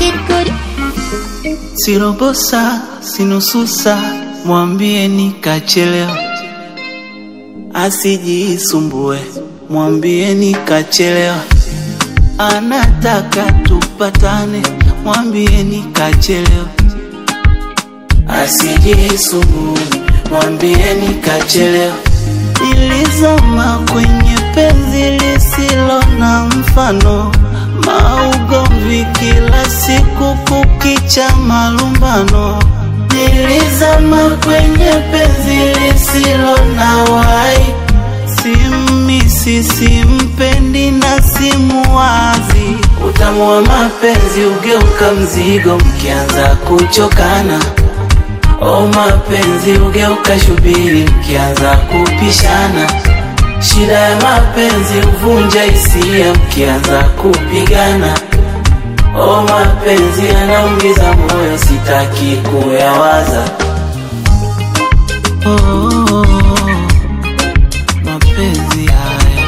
Kid Good. Sirobosa, sinususa, mwambie nikachelewa, asijisumbue, mwambie nikachelewa, anataka tupatane, mwambie nikachelewa, asijisumbue, mwambie nikachelewa. Nilizama kwenye penzi lisilo na mfano, maugomvi kila siku, kukicha malumbano. Nilizama kwenye penzi lisilo na wai, simisi, simpendi na simuwazi. Utamu wa mapenzi ugeuka mzigo mkianza kuchokana. O mapenzi ugeuka shubiri mkianza kupishana. Shida ya mapenzi huvunja hisia mkianza kupigana. O mapenzi yanaumiza moyo, sitaki kuyawaza. Oh, oh, oh, mapenzi haya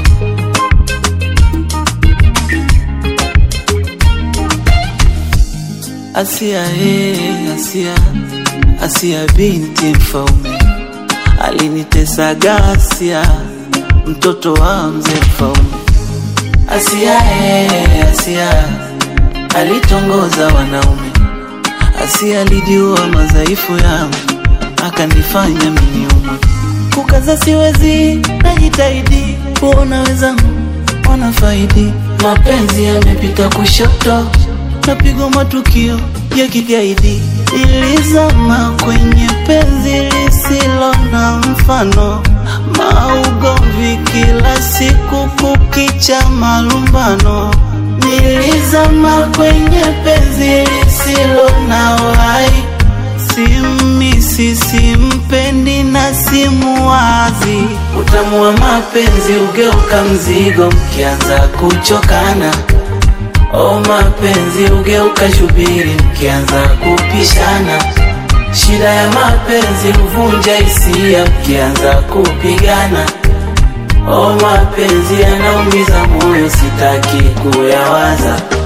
Asia, eh, Asia, Asia binti mfaume alinitesa gasia, mtoto wa mzee mfaume. Asia, eh, Asia alitongoza wanaume. Asia alijua madhaifu yangu, akanifanya miniumwe. Kukaza siwezi, najitahidi kuona wenzangu wanafaidi. Mapenzi yamepita kushoto, napigwa matukio ya kigaidi. Nilizama kwenye penzi lisilo na mfano, maugomvi kila siku, kukicha malumbano. Nilizama kwenye penzi lisilo na wai, simisi, simpendi na simuwazi. Utamu wa mapenzi ugeuka mzigo mkianza kuchokana. O mapenzi ugeuka shubiri mkianza kupishana. Shida ya mapenzi huvunja hisia mkianza kupigana. O mapenzi yanaumiza moyo, sitaki kuyawaza.